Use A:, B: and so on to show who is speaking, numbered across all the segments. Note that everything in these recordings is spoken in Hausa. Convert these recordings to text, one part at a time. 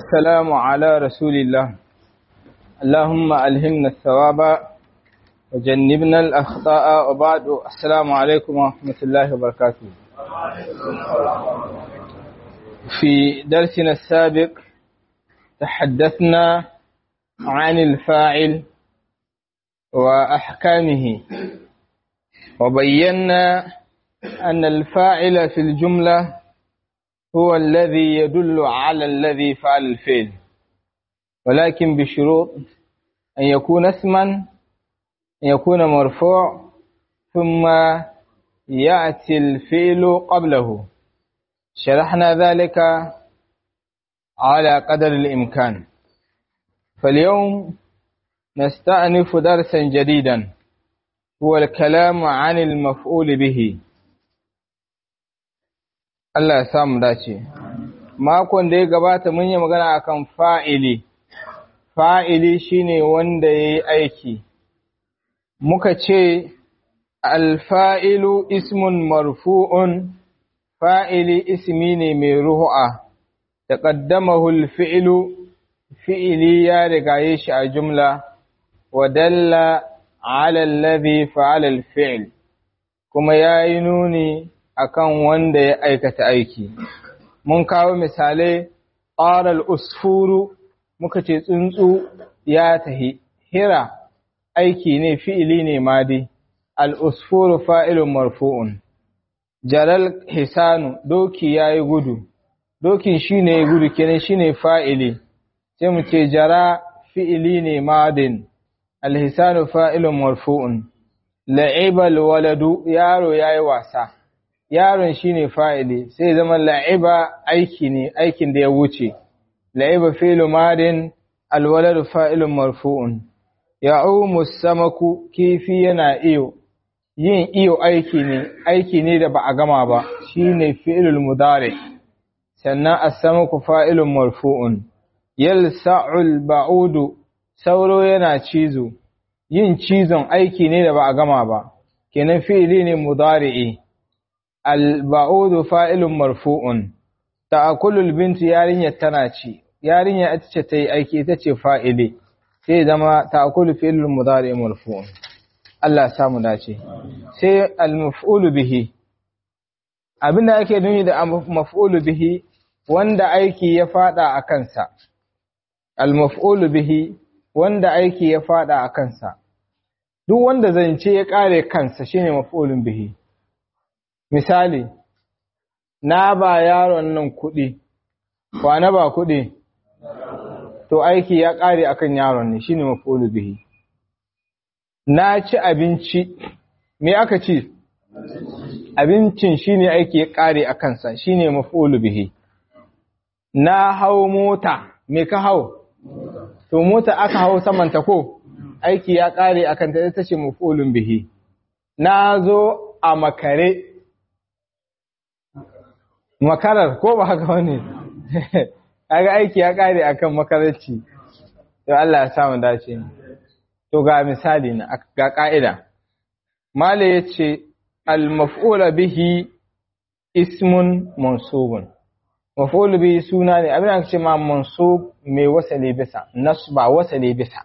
A: والسلام على رسول الله اللهم ألهمنا الثواب وجنبنا الأخطاء وبعد السلام عليكم ورحمة الله وبركاته في درسنا السابق تحدثنا عن الفاعل وأحكامه وبينا أن الفاعل في الجملة هو الذي يدل على الذي فعل الفعل ولكن بشروط أن يكون اسما أن يكون مرفوع ثم يأتي الفعل قبله شرحنا ذلك على قدر الإمكان فاليوم نستأنف درسا جديدا هو الكلام عن المفعول به Allah ya samu dace. Makon da ya gabata mun yi magana akan fa'ili, fa'ili shine wanda ya yi aiki. Muka ce, Alfa'ilu ismun marfu'un, fa'ili ismi ne mai ruhu'a, da ƙaddamahul fi'ilu, fi'ili ya rigaye shi a jumla, wa dalla alallazi fa'alal fi'il, kuma ya yi nuni akan wanda ya aikata aiki mun kawo misalai ƙarar usfuru muka ce tsuntsu ya tahi hira aiki ne fi'ili ne madi al'usfuru fa'ilun marfu'un jaral hisanu doki ya yi gudu dokin shi ne gudu kenan shi ne fa'ili sai mu ce jara fi'ili ne madin alhisanu fa'ilun marfu'un la'ibal waladu yaro ya yi wasa yaron shine fa'ili sai zama la'iba aiki ne aikin da ya wuce la'iba fi'lu madin alwaladu fa'ilun marfu'un ya'umu samaku kifi yana iyo yin iyo aiki ne aiki ne da ba a gama ba shine fi'lul mudari sannan as-samaku fa'ilun marfu'un yalsa'ul ba'udu sauro yana cizo yin cizon aiki ne da ba a gama ba kenan fi'ili ne mudari'i alba'udu fa'ilun marfu'un, ta'akulul bintu yarinyar tana ci, yarinyar ita ce ta yi aiki ita ce fa'ili, sai zama ta'akulu fi'ilun mudari marfu'un. Allah samu dace. Sai al-maf'ulu bihi, abinda ake nuni da maf'ulu bihi wanda aiki ya fada a kansa, al-maf'ulu bihi wanda aiki ya fada a kansa, duk wanda zance ya kare kansa shine maf'ulun bihi. misali na ba yaron nan kuɗi na ba kuɗi to aiki ya ƙare akan yaron ne shine maf'ulu bihi na ci abinci me aka ci abincin shine aiki ya ƙare a kansa shine maf'ulu bihi na hau mota me ka hau to mota aka hau samanta ko aiki ya ƙare akan ta ita ce maf'ulun bihi na zo a makare makarar ko ba haka wani kaga aiki ya kare akan makararci to Allah ya samu dace to ga misali na ga ka'ida mala yace al maf'ul bihi ismun mansubun maf'ul bihi suna ne abin da ce ma mansub mai wasali bisa nasba wasali bisa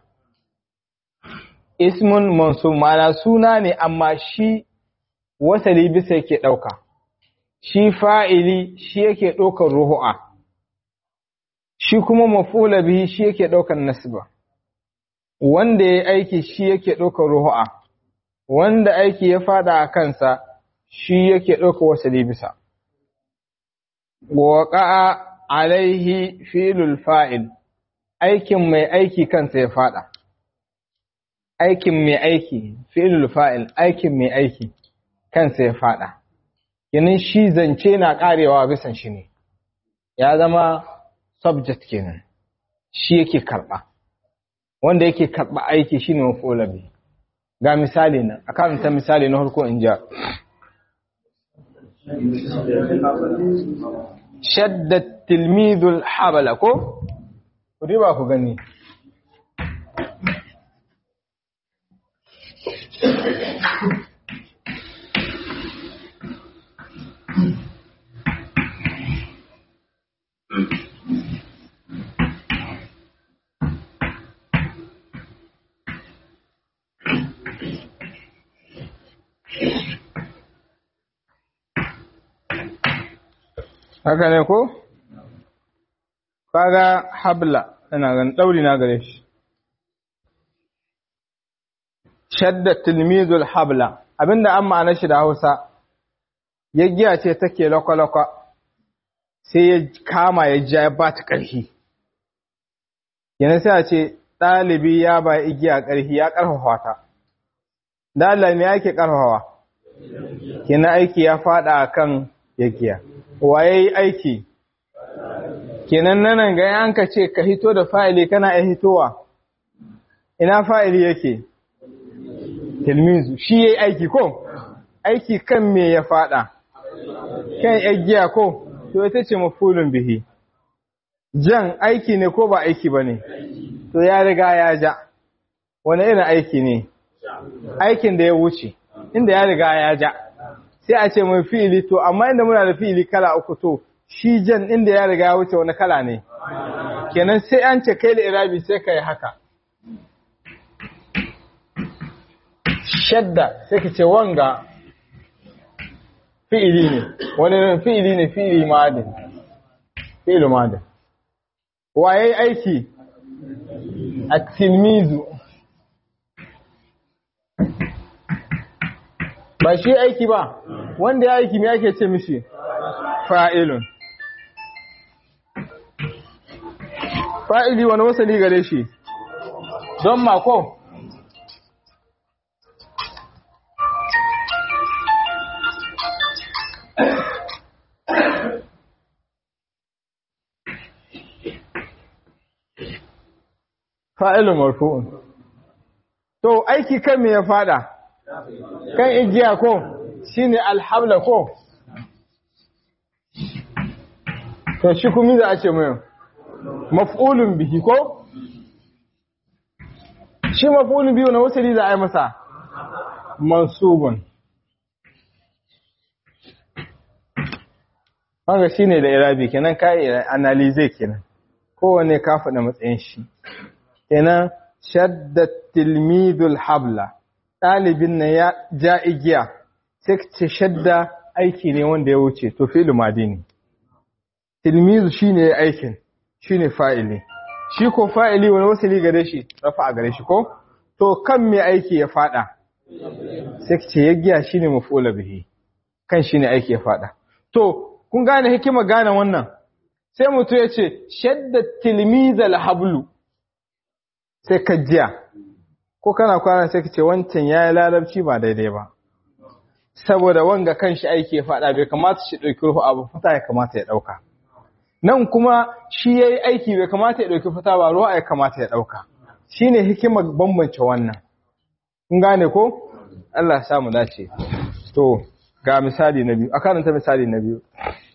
A: ismun mansub ma'ana suna ne amma shi wasali bisa yake dauka shi fa'ili shi yake ɗaukar ruhu'a, shi kuma mafula bihi shi yake ɗaukar nasba, wanda ya aiki shi yake ɗaukar ruhu'a, wanda aiki ya fada a kansa shi yake ɗaukar wasali bisa. Waƙa'a alaihi filul fa'il, aikin mai aiki kansa ya fada. Aikin mai aiki, filul fa'il, aikin mai aiki kansa ya fada. yanin shi zance na karewa bisan shi ne ya zama subject kenan shi yake karba wanda yake karba aiki shine mafulabi ga misali nan a karanta misali na harko in ja shaddat tilmidul habala ko ku ba ku gani haka ne ko kaga habla ina ganin dauri na gare shi shadda tilmizul habla abinda an ma'ana shi da Hausa yaggiya ce take lokoloko sai ya kama ya ja ya ba ta ƙarfi yana sai a ce ɗalibi ya ba igiya ƙarfi ya ƙarfafa ta da Allah me yake ƙarfafawa kina aiki ya fada kan yaggiya waye aiki kenan nan ga yanka ce ka hito da fa'ili kana ya hitowa ina fa'ili yake tilmizu shi yayi aiki ko aiki kan me ya fada kan yaggiya ko to ita ce mafulun bihi jan aiki ne ko ba aiki bane to ya riga ya ja wani irin aiki ne aikin da ya wuce inda ya riga ya ja sai a ce mai fi'ili to amma inda muna da fi'ili kala uku to shi jan inda ya riga ya wuce wani kala ne kenan sai an ce kai da irabi sai ka yi haka shadda sai ka ce wanga fi'ili ne wani fi'ili ne fi'ili madin fi'ili madin waye aiki a tilmizu ba shi aiki ba wanda ya aiki me ake ce mishi fa'ilun fa'ili wani wasali gare shi don mako fa'ilun marfu'un to aiki kan me ya fada kan igiya ko shine alhabla ko to shi kuma za a ce mai maf'ulun bihi ko shi maf'ulun bihi na wasali za a yi masa mansubun wanga shine da irabi kenan kai analize kenan kowane ka faɗa matsayin shi kenan shadda tilmidul habla ɗalibin nan ya ja igiya sai ce shadda aiki ne wanda ya wuce to fi'lu madi ne tilmizu shine aikin shine fa'ili shi ko fa'ili wani wasali gare shi rafa a gare shi ko to kan me aiki ya fada sai ce yagiya shine maf'ula bihi kan shine aiki ya fada to kun gane hikima gane wannan sai mutum ya ce shadda tilmizal hablu sai ka jiya ko kana kwana sai ka ce wancan yayi larabci ba daidai ba saboda wanga kan shi aiki ya fada bai kamata shi dauki ruhu abu fata ya kamata ya dauka nan kuma shi yayi aiki bai kamata ya dauki fata ba ruwa ya kamata ya dauka shine hikimar bambance wannan kun gane ko Allah ya samu dace to ga misali na biyu a karanta misali na biyu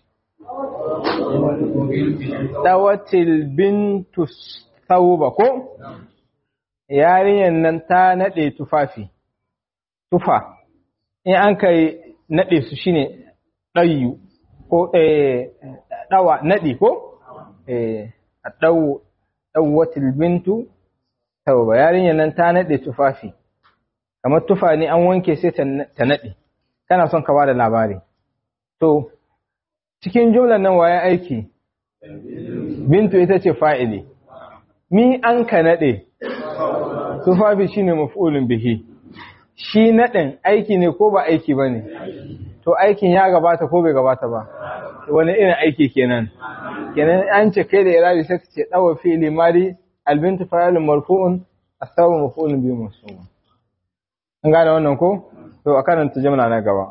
A: dawatil bintu thawba ko yarinyar nan ta nade tufafi tufa in an kai nade su shine dayu ko eh dawa nadi ko eh dawu dawatil bintu thawba yarinyar nan ta nade tufafi kamar tufa ne an wanke sai ta nade kana son ka bada labari to cikin jumlar nan waye aiki bintu ita ce fa'ili mi an ka nade tufafi shine maf'ulun bihi shi nadin aiki ne ko ba aiki bane to aikin ya gabata ko bai gabata ba wani irin aiki kenan kenan an ce kai da irabi sai ce dawa fi'li mari albintu fa'ilun marfu'un asabu maf'ulun bihi mansub an gane wannan ko to a karanta jimla na gaba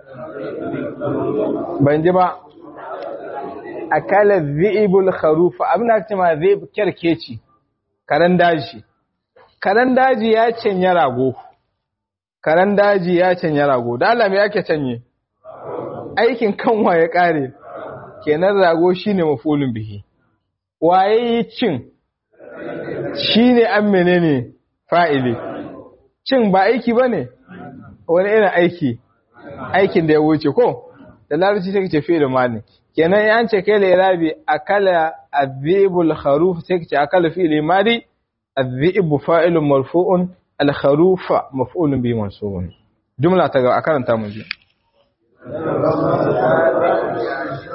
A: ban ji ba akala dhi'ibul kharufa abin da ake ma dhi'ib kerkeci karan daji karan daji ya canya rago karan daji ya canya rago da Allah me yake canye aikin kanwa ya kare kenan rago shine mafulun bihi waye yi cin shine an menene fa'ili cin ba aiki bane wani irin aiki aikin da ya wuce ko da larabci sai ce fi'il mali kenan ya ce kai da irabi akala adhibul kharuf sai ce akala fi'il mali adhib fa'ilun marfu'un al kharufa maf'ulun bi mansubun jumla ta ga akaranta mu ji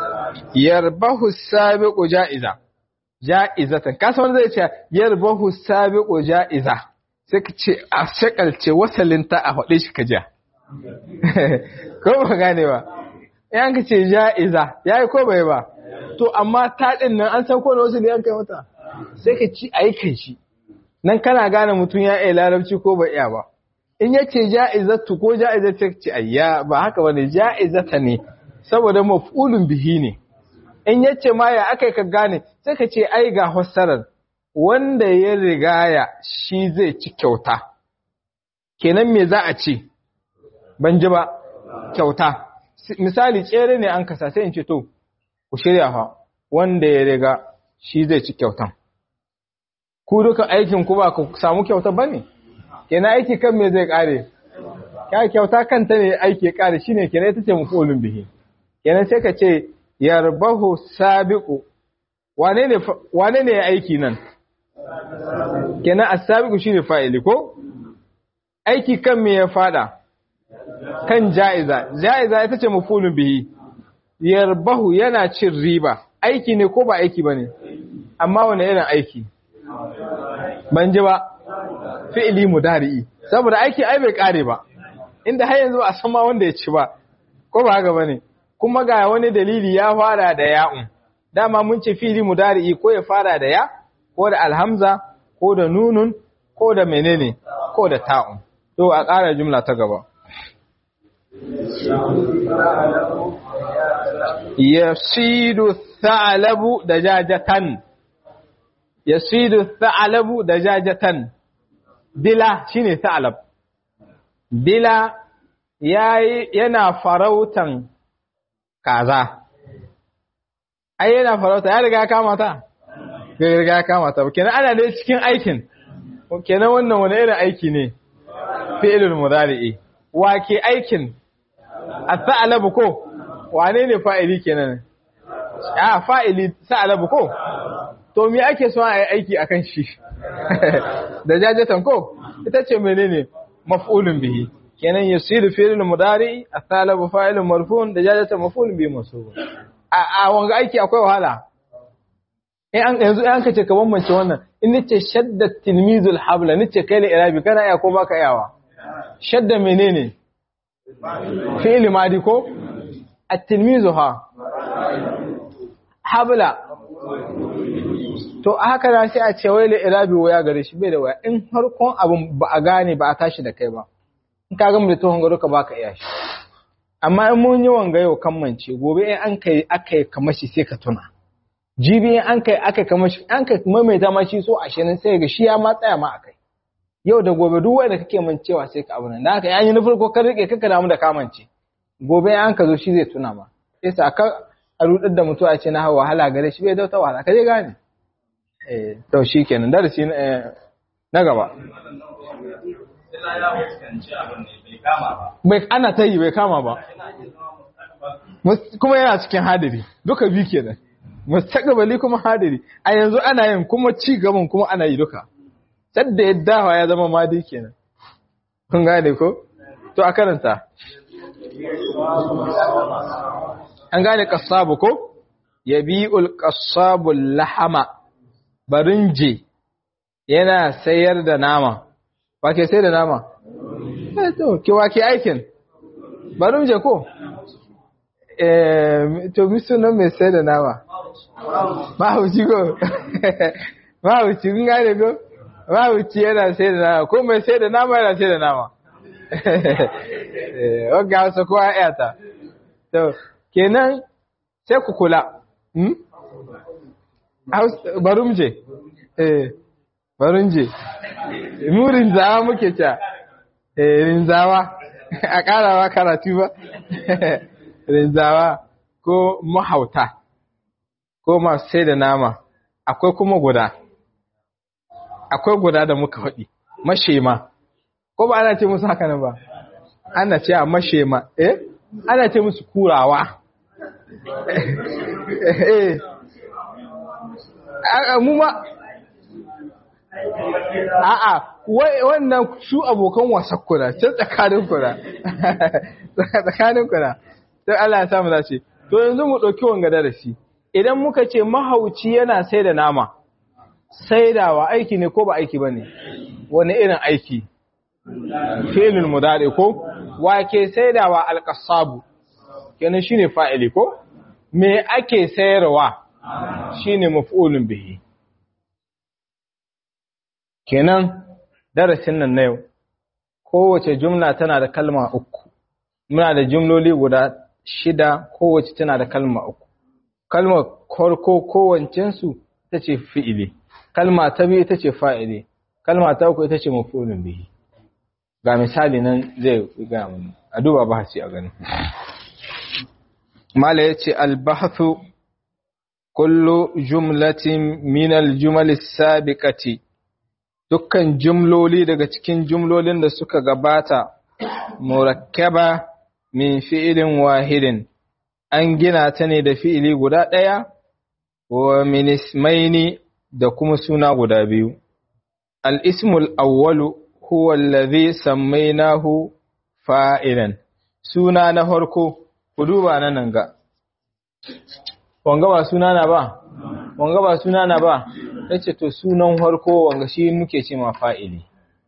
A: yarbahu sabiqu ja'iza ja'izatan kasa wanda zai ce yarbahu sabiqu ja'iza sai ka ce a shakalce wasalinta a faɗe shi ka ja ko ba gane ba yan ka ce ja'iza yayi ko bai ba to amma ta din nan an san ko da wasu ne an kai mata sai ka ci aikin shi nan kana gane mutum ya iya larabci ko bai iya ba in yace ja'izatu ko ja'izatu ce ayya ba haka bane ja'izata ne saboda maf'ulun bihi ne in yace ma ya akai ka gane sai ka ce ai ga fassarar wanda ya rigaya shi zai ci kyauta kenan me za a ce ban ji ba kyauta misali tsere ne an kasa sai in ce to ku shirya fa wanda ya riga shi zai ci kyautan ku duka aikin ku ba ku samu kyauta bane kenan aiki kan me zai kare ya kyauta kanta ne aiki ya kare shine kenan ita ce mafulun bihi kenan sai ka ce yarbahu sabiqu wane ne wane ne ya aiki nan kenan as-sabiqu shine fa'ili ko aiki kan me ya fada kan ja'iza ja'iza ita ce mafulun bihi yarbahu yana cin riba aiki ne ko ba aiki bane amma wane irin aiki ban ji ba fi'ili mudari'i saboda aiki ai bai kare ba inda har yanzu a san ma wanda ya ci ba ko ba haka bane kuma ga wani dalili ya fara da ya'un dama mun ce fi'ili mudari'i ko ya fara da ya ko da alhamza ko da nunun ko da menene ko da ta'un to a ƙara jumla ta gaba yasidu tha'labu dajajatan yasidu tha'labu dajajatan dila shine tha'lab dila yayi yana farautan kaza ai yana farauta ya riga kama ta ya riga kama ta kenan ana ne cikin aikin kenan wannan wani irin aiki ne fi'ilul mudari'i wa ke aikin as-sa'labu ko wane ne fa'ili kenan a fa'ili sa'labu ko to me ake so a yi aiki akan shi da jajatan ko ita ce menene maf'ulun bihi kenan yasiru fi'lul mudari as-salabu fa'ilun marfu'un da jajatan maf'ulun bihi mansub a a wanga aiki akwai wahala in an yanzu an kace ka bambance wannan in nace shadda tilmizul habla nace kai la irabi kana iya ko baka iyawa shadda menene fi'il madi ko at-tilmizu ha habla to haka da sai a ce wai irabi waya gare shi bai da waya in harkon abin ba a gane ba a tashi da kai ba in ka gama da tuhon garo ka baka iya shi amma in mun yi wanga yau kammance gobe in an kai aka yi kamar shi sai ka tuna jibi in an kai aka kamar shi an kai maimaita ma shi so ashirin sai ga shi ya ma tsaya ma akai yau da gobe duk wanda kake mancewa sai ka abu nan da haka yayin na farko ka rike kaka damu da kamance gobe an ka zo shi zai tuna ma sai sa ka a rudar da mutuwa ce na hawa wahala gare shi bai dauta wahala ka je gane eh to shikenan darasi na gaba bai ana ta yi bai kama ba kuma yana cikin hadiri duka bi kenan mustaqbali kuma hadiri a yanzu ana yin kuma ci gaban kuma ana yi duka sadda ya dawa ya zama madi kenan kun gane ko to a karanta an gane kassabu ko yabi'ul kassabu lahama barinje yana sayar da nama ba ke sai da nama eh to ki wa ke aikin barinje ko eh to mi sunan mai sai da nama mahauci ko mahauci kun gane ko mahauci yana sai da nama ko mai sai da nama yana sai da nama wagga wasu kowa yata to kenan sai ku kula barumje eh barumje mu rinzawa muke ca eh rinzawa a karawa karatu ba rinzawa ko mahauta ko masu sai da nama akwai kuma guda akwai guda da muka faɗi mashema ko ba ana ce musu haka nan ba ana ce a mashema eh ana ce musu kurawa eh mu ma a'a wannan su abokan wasan kuna can tsakanin kuna tsakanin kuna sai Allah ya samu dace to yanzu mu ɗauki wanga darasi idan muka ce mahauci yana sai da nama saidawa aiki ne ko ba aiki ba ne wani irin aiki filin mudari ko wake saidawa alƙasabu kenan shine fa'ili ko me ake sayarwa shine maf'ulun bihi kenan darasin nan na yau kowace jumla tana da kalma uku muna da jumloli guda shida kowace tana da kalma uku kalmar farko kowancensu ita ce fi'ili kalma ta biyu ita ce fa'ili kalma ta uku ita ce maf'ulun bihi ga misali nan zai ga mun a duba bahasi a gani mala yace al-bahthu kullu jumlatin min al-jumal as-sabiqati dukkan jumloli daga cikin jumlolin da suka gabata murakkaba min fi'ilin wahidin an gina ta ne da fi'ili guda ɗaya wa min ismaini da kuma suna guda biyu al-ismul awwalu huwa allazi sammainahu fa'ilan suna na farko ku duba nan nan ga wanga ba suna na ba wanga ba suna na ba yace to sunan farko wanga shi muke ce ma fa'ili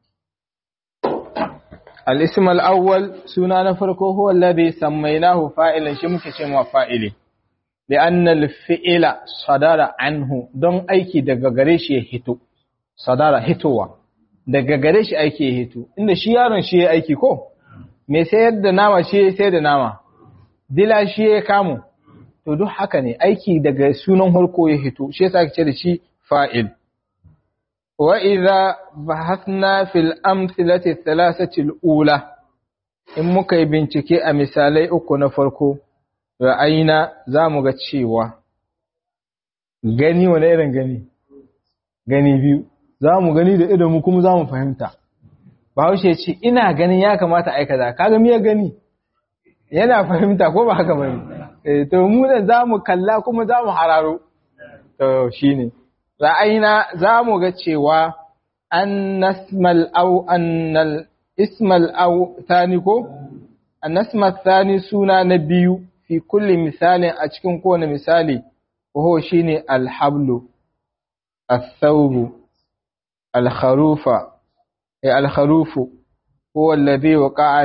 A: al-ism al-awwal suna na farko huwa alladhi sammaynahu fa'ilan shi muke ce ma fa'ili li'anna al-fi'la sadara anhu don aiki daga gare shi ya hito sadara hitowa daga gare shi aiki ya hito inda shi yaron shi ya aiki ko me sayar da nama shi ya sayar da nama dila shi ya kamo to duk haka ne aiki daga sunan harko ya hito shi yasa ake ce da shi fa'il wa idza bahathna fil amthilati thalathati ula in muka yi bincike a misalai uku na farko ra'ayina zamu ga cewa gani wani irin gani gani biyu zamu gani da idan kuma zamu fahimta Bahaushe ce ina ganin ya kamata aikata kaga miya gani yana fahimta ko ba haka bane eh to mu da zamu kalla kuma zamu hararo to shine ra'ayina zamu ga cewa an nasmal aw annal ismal aw thani ko an nasmal thani suna na biyu fi kulli misalin a cikin kowane misali ko shine alhablu الثوب الخروف الخروف هو الذي وقع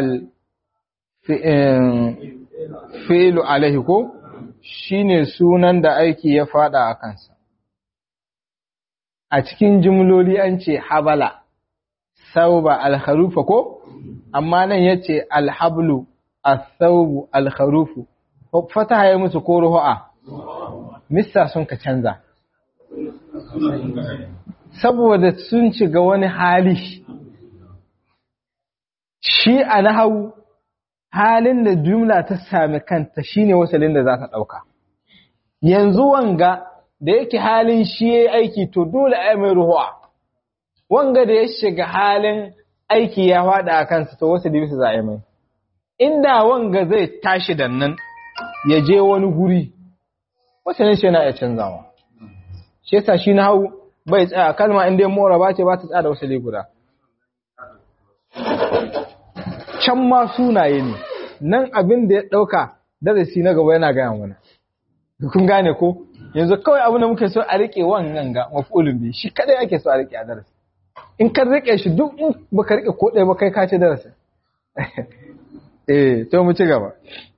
A: fi'lu alaihi ko shine sunan da aiki ya fada a kansa a cikin jumloli an ce habala sauba alharufa ko amma nan yace alhablu as-saubu alharufu fataha ya musu ko ruha missa sun ka canza saboda sun shiga wani hali shi a nahawu halin da jumla ta sami kanta shine wasalin da za ta ɗauka. Yanzu wanga da yake halin shi ya aiki to dole a mai ruhuwa, wanga da ya shiga halin aiki ya faɗa a kansa to wasu bisa za a mai. Inda wanga zai tashi da nan ya je wani guri, wasalin shi yana iya canzawa. Shi yasa shi na hau bai tsaya kalma inda ya mora ba ce ba ta tsaya da wasali guda. can ma sunaye ne nan abin da ya ɗauka darasi na gaba yana gaya mana kun gane ko yanzu kawai abin da muke so a riƙe wannan ga mafulun bi shi kadai ake so a riƙe a darasi in ka riƙe shi duk in baka riƙe ko ɗaya ba kai ka ci darasi eh to mu ci gaba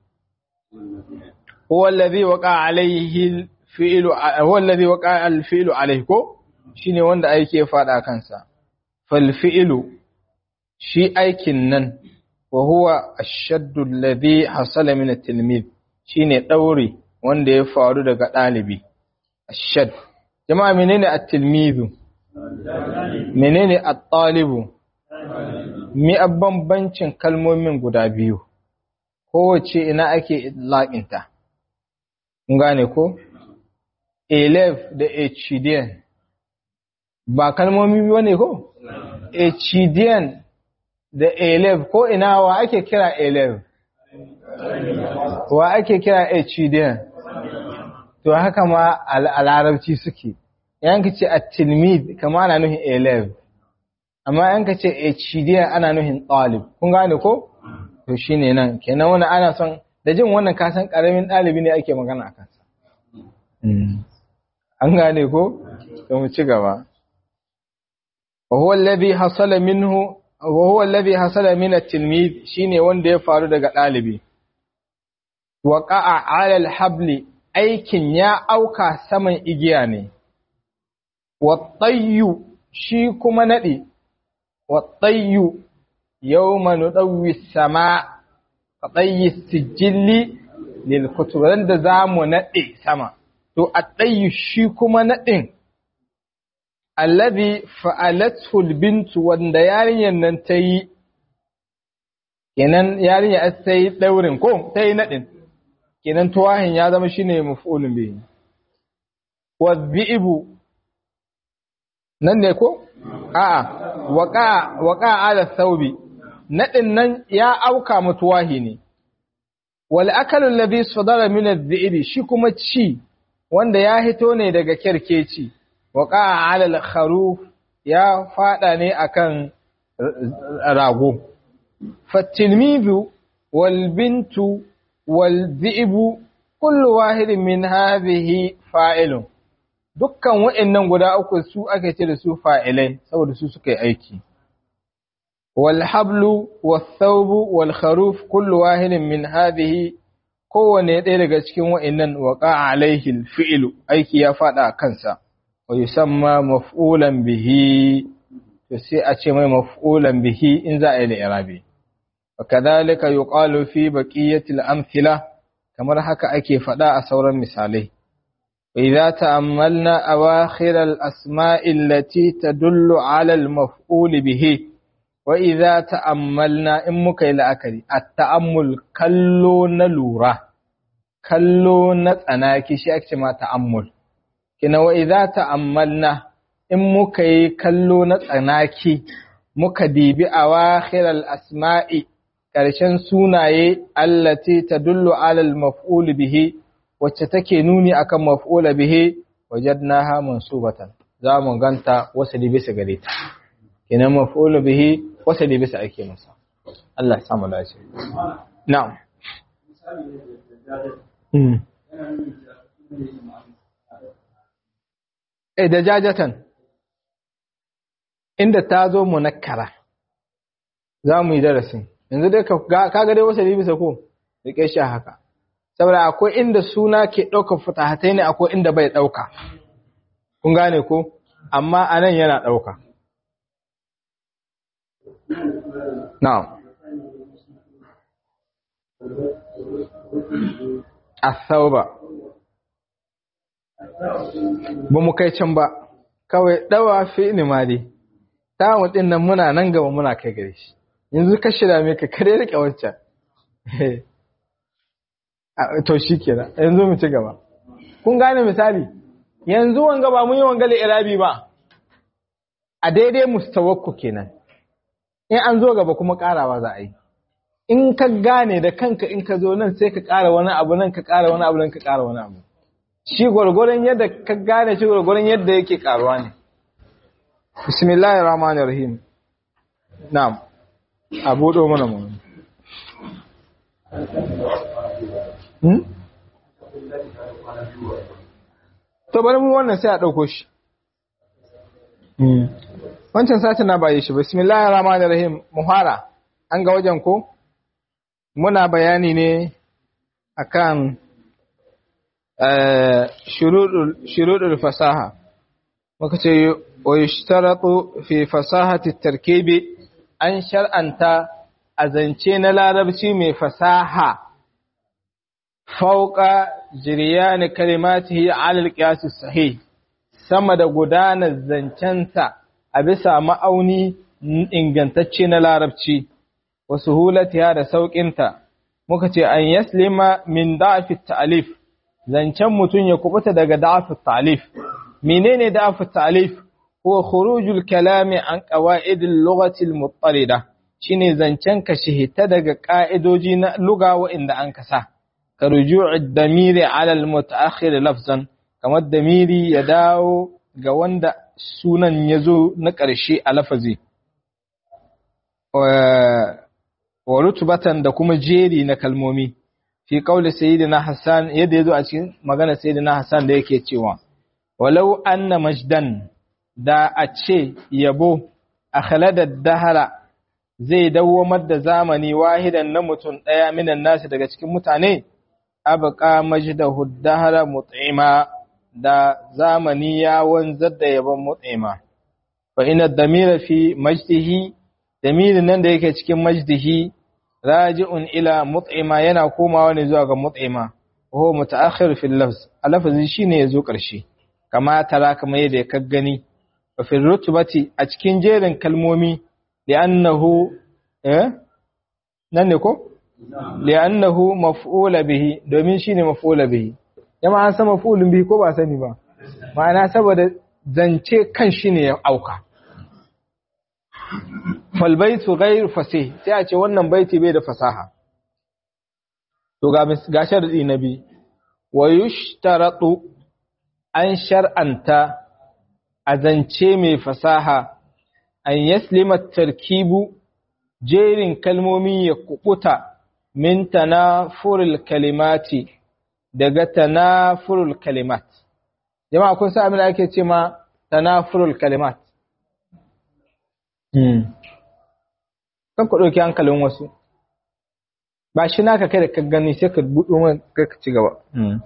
A: huwa alladhi waqa alayhi al-fi'lu huwa alladhi waqa al-fi'lu alayhi ko shine wanda aiki ya fada kansa fal fi'lu shi aikin nan wa huwa ashaddu alladhi hasala min at-tilmid shine dauri wanda ya faru daga dalibi ashad jama'a menene at-tilmidu menene at-talibu mi bambancin kalmomin guda biyu kowace ina ake idlaqinta kun gane ko elef da echidian ba kalmomi biyu ne ko echidian da elef ko ina wa ake kira elef wa ake kira echidian to haka ma a larabci suke yanka ce a tilmid kama ana nuhin elef amma yanka ce echidian ana nuhin talib kun gane ko to shine nan kenan wani ana son da jin wannan kasan karamin ɗalibi ne ake magana a kansa an gane ko to mu ci gaba وهو الذي حصل منه وهو الذي حصل من التلميذ shine wanda ya faru daga ɗalibi waqa'a 'ala al-habli aikin ya auka saman igiya ne wattayyu shi kuma nadi wattayyu yawma nudawwi as-sama qatayyi sijilli lil kutub da zamu nade sama to attayyu shi kuma nadin alladhi fa'alathu al-bintu wanda yarinyar nan ta yi kenan yarinya ta yi daurin ko ta yi nadin kenan tuwahin ya zama shine maf'ulun bihi wadhi'bu nan ne ko a'a waqa waqa ala thawbi nadin nan ya auka mutuwahi ne wal akalu alladhi sadara min adh-dhi'bi shi kuma ci wanda ya hito ne daga kerkeci waqa ala al-kharuf ya fada ne akan rago fatilmizu wal bintu wal dhi'bu kullu wahidin min hadhihi fa'ilun dukkan wa'annan guda uku su ake ce da su fa'ilai saboda su suka yi aiki wal hablu was thawbu wal kharuf kullu wahidin min hadhihi kowane ɗaya daga cikin wa'annan waqa alaihi al fi'lu aiki ya fada a kansa wa yusamma maf'ulan bihi to sai a ce mai maf'ulan bihi in za a yi da irabi وكذلك يقال في بقية الأمثلة كما haka ake faɗa a sauran misalai وإذا تأملنا أواخر الأسماء التي تدل على المفعول به وإذا تأملنا إن مكي لأكري التأمل كلو نلورة كلو نتأناكي شيء ما تأمل كنا وإذا تأملنا إن مكي كلو نتأناكي مكدي بأواخر الأسماء ƙarshen sunaye allati tadullu alal maf'ul bihi wacce take nuni akan maf'ul bihi wajadnaha mansubatan za mu ganta wasali bisa gare ta kenan maf'ul bihi wasali bisa ake masa Allah ya samu dace na'am eh da jajatan inda ta zo munakkara za mu yi darasin yanzu dai ka ga dai wasa bisa ko rike shi haka saboda akwai inda suna ke ɗaukar fitahatai ne akwai inda bai ɗauka kun gane ko amma anan yana ɗauka na'am asauba ba mu kai can ba kawai ɗawa fi ni ma dai ta ɗin nan muna nan gaba muna kai gare shi yanzu ka shida me ka kare rike wancan to shi kenan yanzu mu ci gaba kun gane misali yanzu wanga ba mun yi wanga irabi ba a daidai mustawakku kenan in an zo gaba kuma karawa za a yi in ka gane da kanka in ka zo nan sai ka kara wani abu nan ka kara wani abu nan ka kara wani abu shi gwargwaron yadda ka gane shi gwargwaron yadda yake karuwa ne bismillahir rahmanir rahim na'am a buɗo mana mu to bari mu wannan sai a ɗauko shi wancan satin na baye shi bismillahir rahmanir rahim muhara an ga wajen ko muna bayani ne akan shurudul fasaha muka ce wa yushtaratu fi fasahati tarkibi an shar'anta a zance na larabci mai fasaha fauka jiriyani kalimatihi alal qiyas sahih sama da gudanar zancensa a bisa ma'auni ingantacce na larabci wa suhulatiha da sauƙinta muka ce an yaslima min da'fi ta'alif zancen mutum ya kubuta daga da'fi ta'alif menene da'fi ta'alif huwa khurujul kalami an qawaidil lughati al-muttarida shine zancen ka shihita daga ka'idoji na lugha inda an kasa ka ruju'ud damiri ala al-mutaakhir lafzan kamar damiri ya dawo ga wanda sunan yazo na ƙarshe a lafazi wa rutubatan da kuma jeri na kalmomi fi qawli sayyidina Hassan yadda yazo a cikin magana sayyidina Hassan da yake cewa walau anna majdan da a ce yabo akhlada dahara zai dawwamar da zamani wahidan na mutum ɗaya minan nasu daga cikin mutane, abqa majdahu dahara mut'ima da zamani ya wanzar da yabon mut'ima. Fa ina damira fi majdihi, damirin nan da yake cikin majdihi, raji'un ila mut'ima yana komawa ne zuwa ga mut'ima, ko mutaakhir fil lafz, a lafazi shine yazo ƙarshe, kama tara kamar yadda ka gani, wa fil rutubati a cikin jerin kalmomi لأنه إيه ننكو لأنه مفعول به domin shine maf'ula bihi jama'a an san maf'ulun bihi ko ba sani ba ma'ana saboda zance kan shi ne ya auka fal baitu ghayr fasih sai a ce wannan baiti bai da fasaha to ga ga sharadi nabi wa yushtaratu an shar'anta a zance mai fasaha an yaslima tarkibu jerin kalmomi ya kubuta min tanafurul kalimati daga tanafurul kalimat jama'a kun sa abin da ake ce ma tanafurul kalimat hmm kan ku dauki hankalin wasu ba shi naka kai da ka gani sai ka buɗo man kai ka ci gaba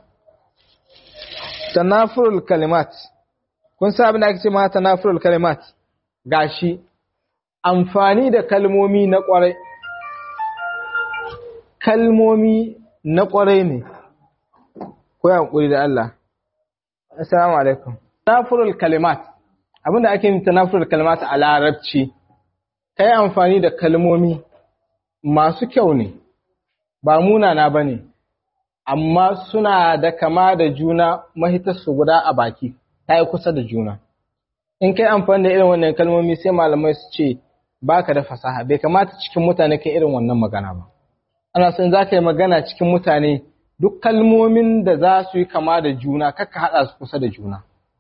A: tanafurul kalimat kun sa abin da ake ce ma tanafurul kalimat gashi amfani da kalmomi na ƙwarai kalmomi na ƙwarai ne ko ya hankuri da Allah assalamu alaikum tanafurul kalimat abinda ake yin tanafurul kalimat a larabci kai amfani da kalmomi masu kyau ne ba munana bane amma suna da kama da juna mahitarsu guda a baki ta yi kusa da juna in kai amfani da irin wannan kalmomi sai malamai su ce baka da fasaha bai kamata cikin mutane kai irin wannan magana ba ana son za ka yi magana cikin mutane duk kalmomin da za su yi kama da juna kaka haɗa su kusa da juna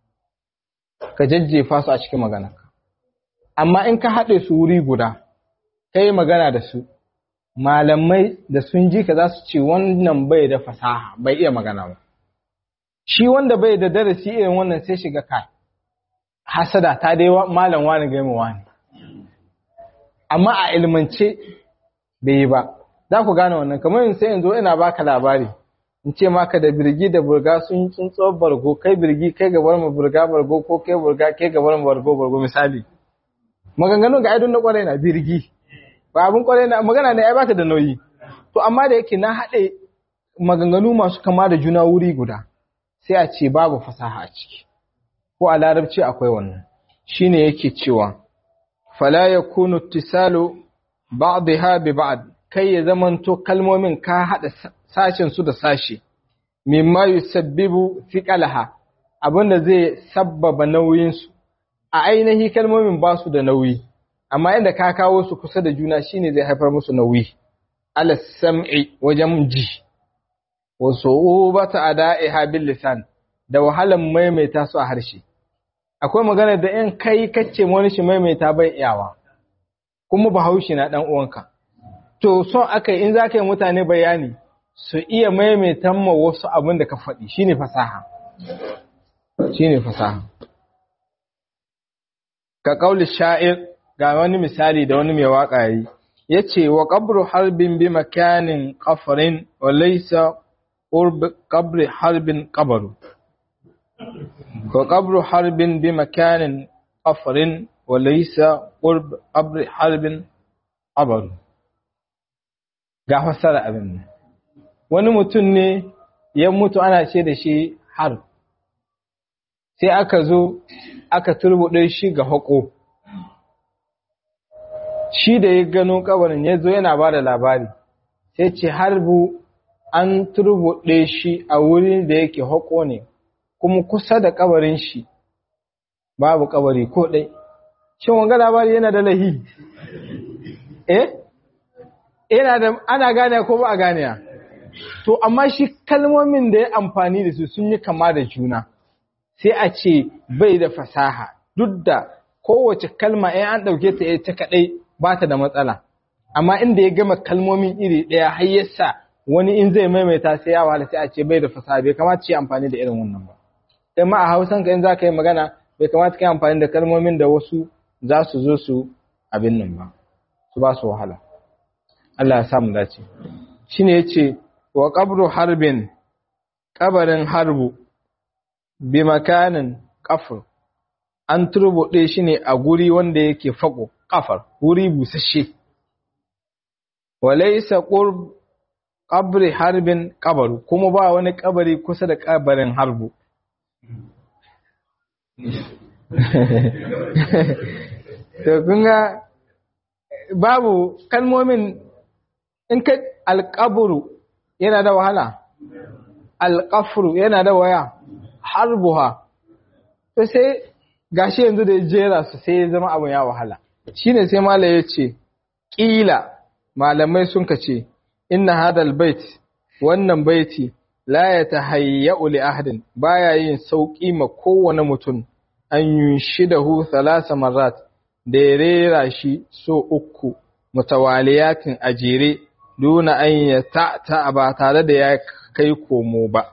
A: ka jajjefa su a cikin maganarka amma in ka haɗe su wuri guda ka yi magana da su malamai da sun ji ka za su ce wannan bai da fasaha bai iya magana ba shi wanda bai da darasi irin wannan sai shiga kai hasada ta dai malam wani gaima wani amma a ilmance bai yi ba za ku gane wannan kamar yin sai yanzu ina baka labari in ce maka da birgi da burga sun yi tsuntsuwar bargo kai birgi kai gabar mu burga bargo ko kai burga kai gabar mu bargo bargo misali maganganun ga aidon na kwarai na birgi ba abin kwarai na magana ne ai bata da nauyi to amma da yake na haɗe maganganu masu kama da juna wuri guda sai a ce babu fasaha a ciki ko a larabci akwai wannan shine yake cewa fala yakunu ittisalu ba'dha bi ba'd kai ya zamanto kalmomin ka hada sashen su da sashi mimma yusabbibu thiqalaha abinda zai sabbaba nauyin su a ainihi kalmomin ba su da nauyi amma inda ka kawo su kusa da juna shine zai haifar musu nauyi ala sam'i wajen ji wa su'ubata ada'iha bil lisan da wahalan maimaita su a harshe akwai magana da in kai kacce wani shi maimaita bai iyawa kuma bahaushe na dan uwanka to so akai in zaka yi mutane bayani su iya maimaitan ma wasu abin da ka faɗi shine fasaha shine fasaha ka kauli sha'ir ga wani misali da wani mai waka yi yace wa qabru harbin bi makanin qafrin wa laysa qurb qabri harbin qabru وقبر حرب بمكان قفر وليس قرب قبر حرب قبر ga fassara abin nan wani mutum ne ya mutu ana ce da shi har sai aka zo aka turbuɗe shi ga haƙo shi da ya gano kabarin ya zo yana ba da labari sai ce harbu an turbuɗe shi a wurin da yake haƙo ne kuma kusa da kabarin shi babu kabari ko ɗai. Shin wanga labari yana da lahi? Eh? Yana da ana gane ko ba a gane To, amma shi kalmomin da ya amfani da su sun yi kama da juna, sai a ce bai da fasaha, duk da kowace kalma in an ɗauke ta ta kaɗai ba ta da matsala. Amma inda ya gama kalmomin iri ɗaya har yasa wani in zai maimaita sai ya wahala sai a ce bai da fasaha bai kamata ce amfani da irin wannan ba sai ma a hausan ka in za ka yi magana bai kamata ka yi amfani da kalmomin da wasu za su zo su abin nan ba su ba su wahala Allah ya samu dace shine yace wa qabru harbin kabarin harbu bi makanin kafur an turbuɗe shi ne a guri wanda yake faƙo ƙafar wuri busasshe walaisa qurb qabri harbin kabaru kuma ba wani kabari kusa da kabarin harbu to kun ga babu kalmomin in ka alƙaburu yana da wahala alƙafuru yana da waya harbuha to sai gashi yanzu da ya jera su sai ya zama abin ya wahala shine sai mala ya ce ƙila malamai sun ka ce inna hadal bait wannan baiti la ya tahayya'u li ahadin baya yin sauki ma kowane mutum an yunshidahu thalasa marrat da ya rera shi so uku mutawaliyatin a jere duna an ya ta ba tare da ya kai komo ba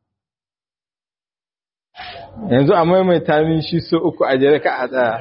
A: yanzu a maimaita min shi so uku a jere ka a tsaya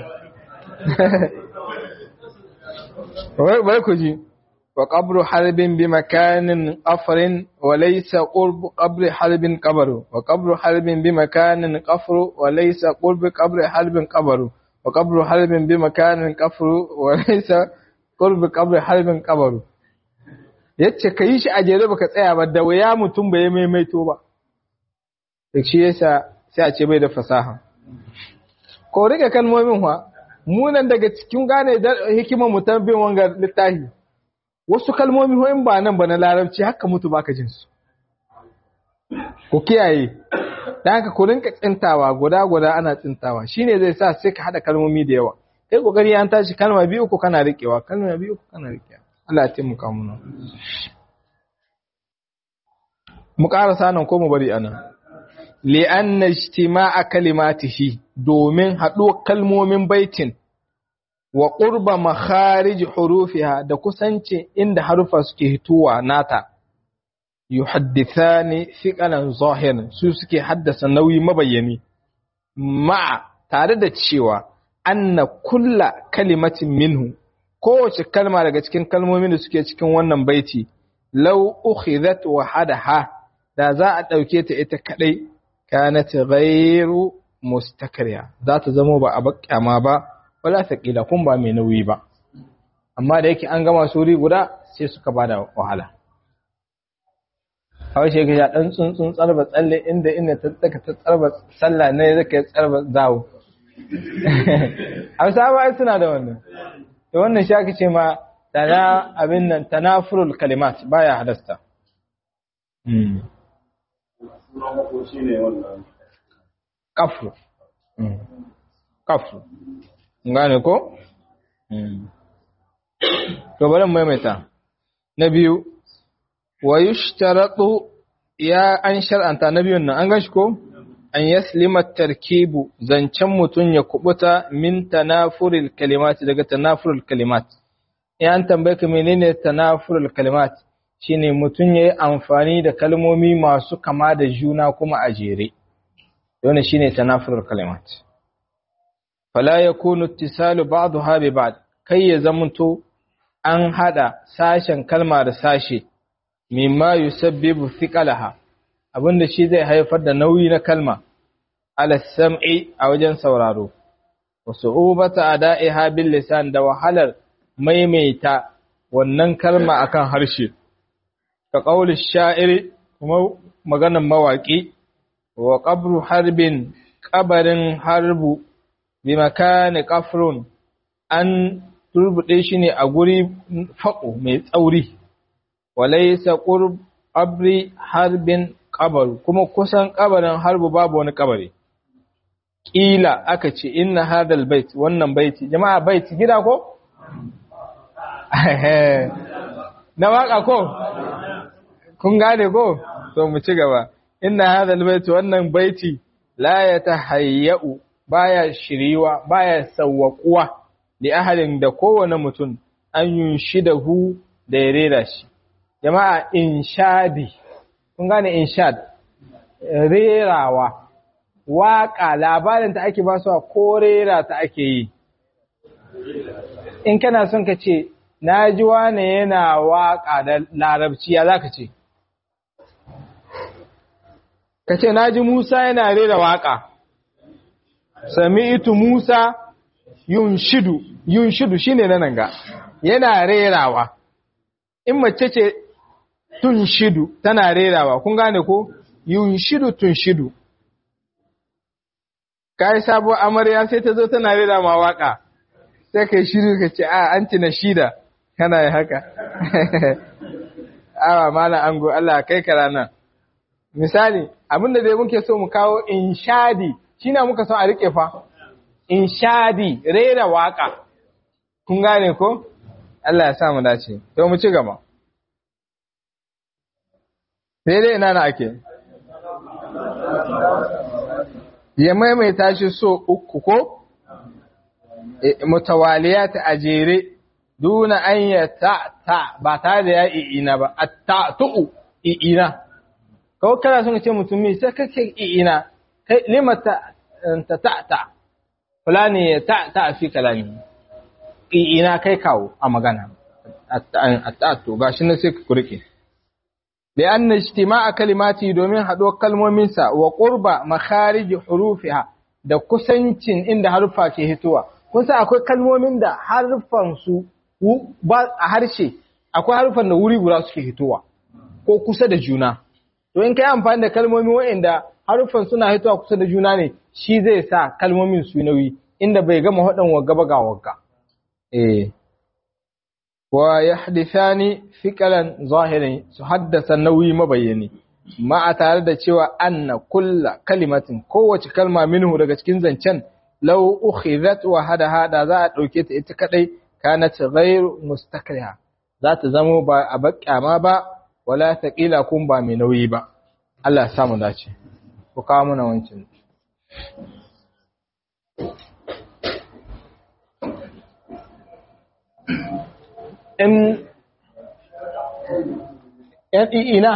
A: bai ku ji wa qabru harbin bi makanin qafrin wa laysa qurb qabri harbin qabru wa qabru harbin bi makanin qafru wa laysa qurb qabri harbin qabru wa qabru harbin bi makanin qafru wa laysa qurb qabri harbin qabru yace kai shi a jere baka tsaya ba da waya mutum bai maimaito ba shi yasa sai a ce bai da fasaha ko rike kalmomin wa munan daga cikin gane hikimar mu bin wanga littafi wasu kalmomi ho in ba nan ba na larabci haka mutu baka jin su ku kiyaye dan haka ku rinka tsintawa guda guda ana tsintawa shine zai sa sai ka hada kalmomi da yawa kai kokari an tashi kalma biyu ku kana rikewa kalma biyu ku kana rikewa Allah ya taimaka mu mu ƙarasa nan ko mu bari anan li'anna ijtima'a kalimatihi domin haɗuwar kalmomin baitin wa qurba makharij hurufiha da kusanci inda harufa suke hituwa nata yuhaddithani thiqalan zahirin su suke haddasa nauyi mabayyani ma'a tare da cewa anna kulla kalimatin minhu kowace kalma daga cikin kalmomin da suke cikin wannan baiti law ukhidhat wahadaha da za a ɗauke ta ita kaɗai kanat ghairu mustakriya za ta zama ba a bakyama ba wala thaqila kun ba mai nauyi ba amma da yake an gama suri guda sai suka bada wahala kawai shi ga dan tsuntsun tsarba tsalle inda inda ta tsaka ta tsarba sallah ne zaka tsarba zawo Hausa ba suna da wannan to wannan shi ake ce ma tana abin nan tanafurul kalimat baya hadasta kafru kafru gane ko to bari maimaita na biyu wa yushtaratu ya an shar'anta na biyun nan an gashi ko an yaslima tarkibu zancen mutum ya kubuta min tanafuril kalimat daga tanafuril kalimat in an tambaye ka menene tanafuril kalimat shine mutum yayi amfani da kalmomi masu kama da juna kuma a jere wannan shine tanafurul kalimat fala yakunu ittisalu ba'daha bi ba'd kai ya zamanto an hada sashen kalma da sashe mimma yusabbibu thiqalaha abinda shi zai haifar da nauyi na kalma ala sam'i a wajen sauraro wa su'ubata ada'iha bil lisan da wahalar maimaita wannan kalma akan harshe ka qauli sha'iri kuma maganar mawaki wa qabru harbin qabarin harbu bi makani qafrun an turbude shi ne a guri faƙo mai tsauri walaysa qurb qabri harbin qabaru kuma kusan qabarin harbu babu wani qabari kila aka ce inna hadal bait wannan baiti jama'a baiti gida ko na waka ko kun gane ko to mu ci gaba inna hadal bait wannan baiti la yatahayyau baya shiriwa baya sawwaquwa li ahadin da kowane mutum an yunshidahu da ya rera shi jama'a inshadi kun gane inshad rerawa waƙa labarin ta ake basuwa ko rera ta ake yi in kana son ka ce na ji wane yana waƙa da larabci ya za ka ce ka ce na ji musa yana rera waƙa sami itu musa yun shidu yun shidu shine na nan ga yana rerawa in mace ce tun shidu tana rerawa kun gane ko yun shidu tun shidu kai sabuwar amarya sai ta zo tana rera ma waka sai kai shiru ka ce a an na shida kana yi haka awa malam ango Allah kai ka ranar misali abinda dai muke so mu kawo inshadi shine muka so a rike fa inshadi rera waka kun gane ko Allah ya sa mu dace to mu ci gaba sai dai ina na ake ya maimaita shi so uku ko mutawaliyat a jere duna an ya ta ta ba tare da ya i'ina ba a ta tu'u i'ina kawai kana son ce mutumi sai kake i'ina kai lima ta ta ta ta fulani ya ta ta fi kalami i'ina kai kawo a magana a ta to gashi na sai ku rike لأن اجتماع كلماته domin haɗuwar kalmominsa wa ƙurba makharij hurufiha da kusancin inda haruffa ke hitowa kun san akwai kalmomin da harfan su ba a harshe akwai harfan da wuri guda suke hitowa ko kusa da juna to in kai amfani da kalmomi waɗanda haruffan suna hitowa kusa da juna ne shi zai sa kalmomin su nauyi inda bai gama haɗin wagga ba ga wagga eh wa yahdithani fiqalan zahirin su haddasa nauyi mabayyani ma a tare da cewa anna kulla kalimatin kowace kalma minhu daga cikin zancen law ukhidhat wa hada hada za a dauke ta ita kadai kanat ghayr mustakriha za ta zamo ba a bakkama ba wala thaqila kun ba mai nauyi ba Allah ya samu dace ku kawo mana wancin in ‘yan i'ina,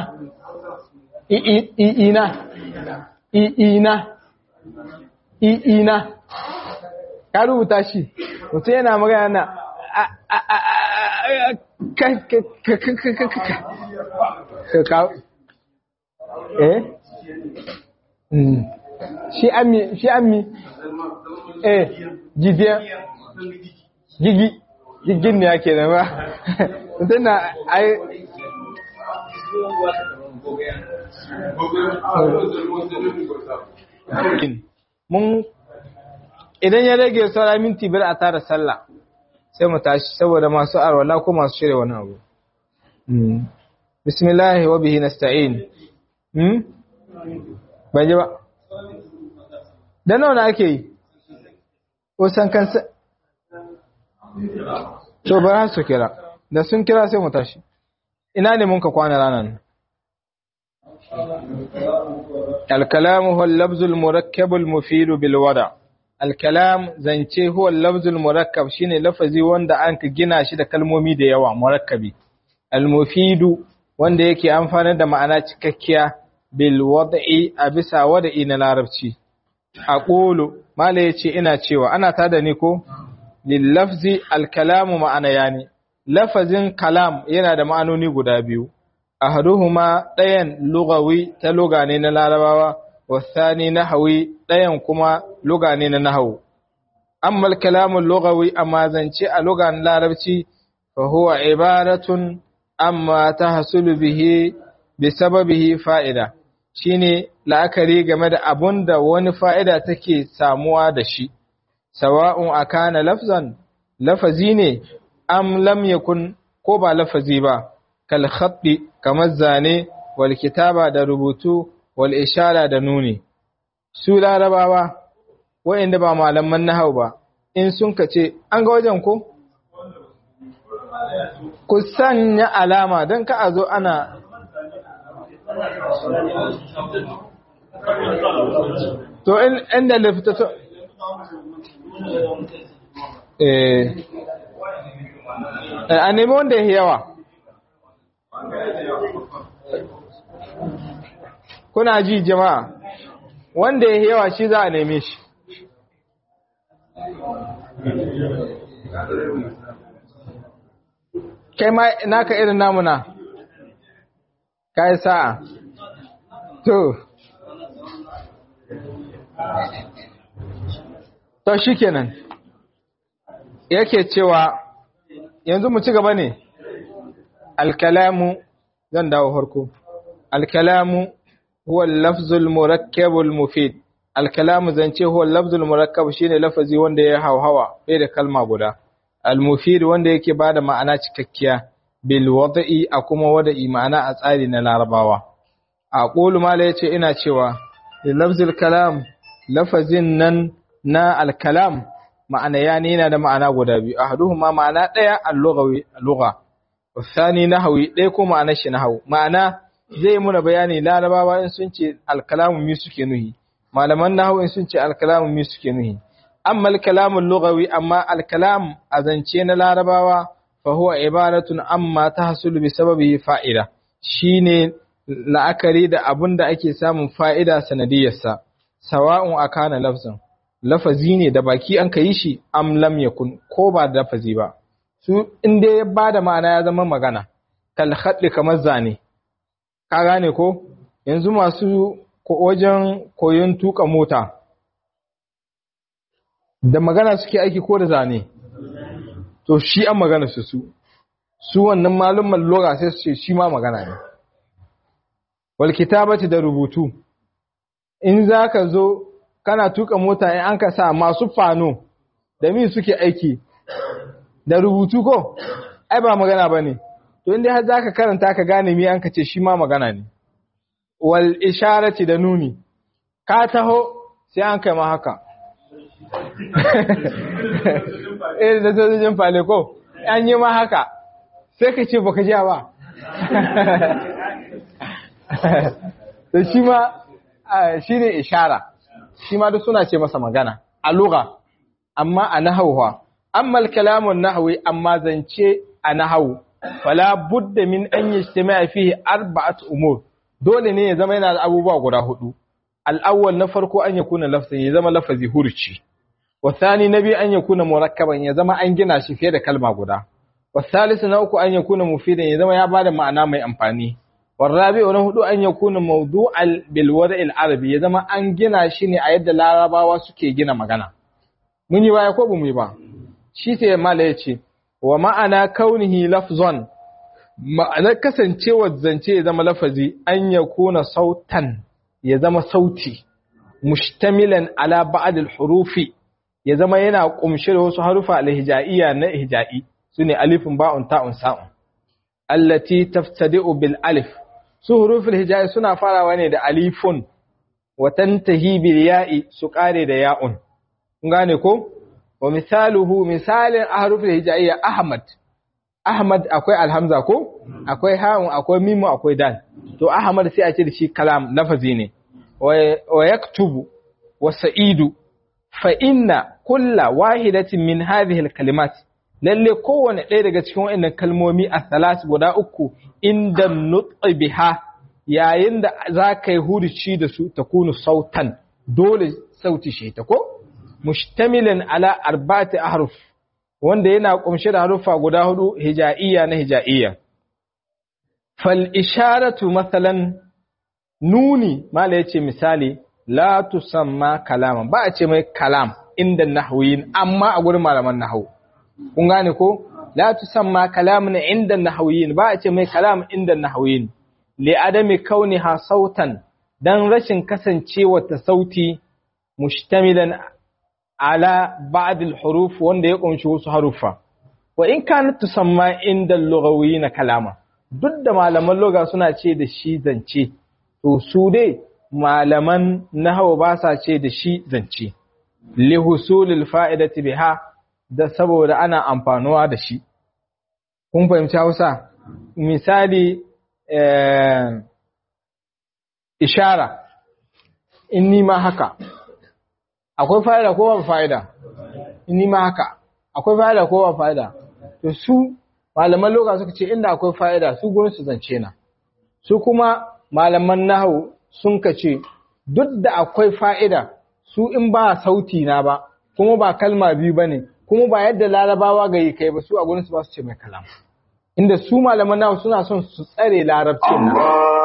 A: i'ina, i'ina, i'ina, ka rubuta shi, mutum yana magana na eh shi ammi shi ammi eh gidiya gigi gigin ne ake da ba mutum na ai mun idan ya rage saura minti biyar a tara sallah sai mu tashi saboda masu arwala ko masu shirya wani abu bismillahi wa bihi nasta'in hmm ban ji ba da nawa na ake yi ko san kansa to ba su kira da sun kira sai mu tashi ina ne mun ka kwana ranan الكلام هو اللفظ المركب المفيد بالوضع الكلام zance هو اللفظ المركب shine lafazi wanda an ka gina shi da kalmomi da yawa murakkabi almufidu wanda yake amfani da ma'ana cikakkiya bil wad'i a bisa wad'i na larabci aqulu mala yace ina cewa ana tada ni ko lil lafzi al kalamu ma'ana yani lafazin kalam yana da ma'anoni guda biyu ahaduhuma ɗayan lugawi ta luga ne na larabawa wasani nahawi ɗayan kuma luga ne na nahawu amma al-kalamu lugawi amma zance a lugan larabci fa huwa ibaratun amma tahsulu bihi bi sababihi fa'ida shine la'akari game da abun da wani fa'ida take samuwa da shi sawa'un akana lafzan lafazi ne am lam yakun ko ba lafazi ba kal khatti kamar zane wal kitaba da rubutu wal ishara da nuni su larabawa wa'inda ba malaman nahau ba in sun kace an ga wajen ko ku sanya alama don ka a zo ana to inda lafita to eh a nemi wanda ya yawa kuna ji jama'a wanda ya yawa shi za a neme shi kai ma naka irin namuna kai sa'a to to shikenan yake cewa yanzu mu ci gaba ne alkalamu zan dawo harko alkalamu huwa lafzul murakkabul mufid alkalamu zance huwa lafzul murakkab shine lafazi wanda ya hauhawa bai da kalma guda almufid wanda yake bada ma'ana cikakkiya bil wada'i a kuma wada'i ma'ana a tsari na larabawa a qulu mala yace ina cewa lafzul kalam lafazin nan na alkalam ma'ana yani yana da ma'ana guda biyu ahaduhuma ma'ana daya al-lughawi lugha wasani nahwi daya ko ma'anar shi nahwu ma'ana zai muna bayani larabawa in sun ce alkalamu mi suke nuhi malaman nahwu in sun ce alkalamu mi suke nuhi amma alkalamu lughawi amma alkalam azance na larabawa fa huwa ibaratun amma tahsulu bi sababihi fa'ida shine la'akari da abun da ake samun fa'ida sanadiyarsa sawa'un akana lafzan lafazi ne da baki an ka yi shi am lam yakun ko ba da lafazi ba su in dai ya bada ma'ana ya zama magana kal khadli kamar zane ka gane ko yanzu masu wajen koyon tuka mota da magana suke aiki ko da zane to shi an magana su su su wannan malumman lura sai su ce shi ma magana ne wal kitabati da rubutu in zaka zo kana tuka mota in an ka sa masu fano da mi suke aiki da rubutu ko ai ba magana bane to inda har zaka karanta ka gane mi an ka ce shi ma magana ne wal isharati da nuni ka taho sai an kai ma haka eh da sojojin fale ko an yi ma haka sai ka ce baka ji ba to shi ma shi ne ishara shi ma duk suna ce masa magana a lugha amma a nahawha amma al-kalamun nahwi amma zance a nahawu fala budda min an yajtama'a fihi arba'at umur dole ne ya zama yana da abubuwa guda hudu al-awwal na farko an yakuna lafzan ya zama lafazi hurci wa thani nabi an yakuna murakkaban ya zama an gina shi fiye da kalma guda wa thalithu na uku an yakuna mufidan ya zama ya bada ma'ana mai amfani والرابع na hudu an yakuna mawdu'al bil wada'il arabi ya zama an gina shi ne a yadda larabawa suke gina magana mun yi baya ko bamu yi ba shi sai mala yace wa ma'ana kaunihi lafzan ma'anar kasancewar zance ya zama lafazi an yakuna sautan ya zama sauti mushtamilan ala ba'd al hurufi ya zama yana kumshe da wasu harufa al hijaiya na hijai sune alifun ba'un ta'un sa'un allati taftadi'u bil alif su hurufin hijayi suna farawa ne da alifun wa tantahi bil ya'i su kare da ya'un kun gane ko wa misaluhu misalin ahrufil hijaiya ahmad ahmad akwai alhamza ko akwai ha'un akwai mimu akwai dal to ahmad sai a ce da shi kalam lafazi ne wa yaktubu wa sa'idu fa inna kulla wahidatin min hadhihi al kalimat lalle kowane ɗaya daga cikin waɗannan kalmomi a salas guda uku inda nutsi biha yayin da za ka yi hurici da su ta kunu sautan dole sauti shi ta ko mustamilin ala arba'ati ahruf wanda yana kumshe da harufa guda hudu hija'iyya na hija'iyya fal isharatu masalan nuni mala yace misali la tusamma kalaman ba a ce mai kalam inda nahwiyin amma a gurin malaman nahwu kun gane ko la tusamma kalamun inda nahwiyin ba a ce mai kalam inda nahwiyin li adami kauniha sautan dan rashin kasancewa ta sauti mushtamilan ala ba'd al-huruf wanda ya kunshi wasu harufa wa in kanat tusamma inda al-lughawiyyin kalama duk da malaman lugha suna ce da shi zance to su dai malaman nahwu ba sa ce da shi zance li husulil fa'idati biha da saboda ana amfanuwa da shi. Kun fahimci Hausa? Misali, ishara, in nima haka, akwai fa'ida ko ba fa'ida? In nima haka, akwai fa'ida ko ba fa'ida? To su, malaman loka suka ce inda akwai fa'ida su gurin su zance na. Su kuma malaman nahu sun kace duk da akwai fa'ida su in ba sauti na ba kuma ba kalma biyu bane kuma ba yadda larabawa ga yi kai ba su a gurin su ba su ce mai kalam inda su malaman nawa suna son su tsare larabcin nan